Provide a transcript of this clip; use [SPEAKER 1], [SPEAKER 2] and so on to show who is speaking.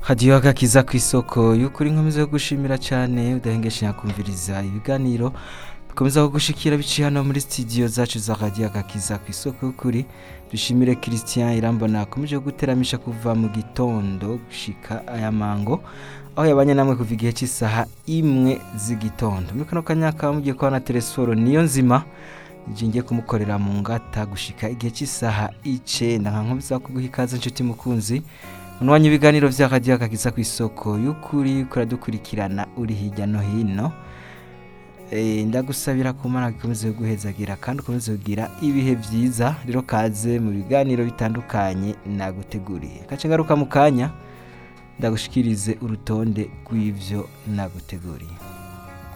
[SPEAKER 1] hadiyo agakiza ku isoko y'ukuri nkomeza yo gushimira cyane udahengesha kumviriza ibiganiro bikomeza kugushikira biciye hano muri studio zacu za hadiyo agakiza ku isoko y'ukuri dushimire christian irambona akomeje guteramisha kuva mu gitondo gushika aya mango aho yabanye namwe kuva igihe cy'isaha imwe z'igitondo muri kano kanya kaba mugiye kubona telesforo niyo nzima ngiye kumukorera mu ngata gushika igihe cy'isaha icenda nka nkomeza kuguha ikaze inshuti mukunzi munwanya ibiganiro vya radiyo akagiza ku isoko y'ukuri kuradukurikirana uri hirya no hino Eh, ndagusabira ku mana gikomeze guhezagira kandi ukomeze kugira ibihe vyiza rero kaze mu biganiro bitandukanye naguteguriye kace ngaruka mu kanya ndagushikirize urutonde rw'ivyo naguteguriye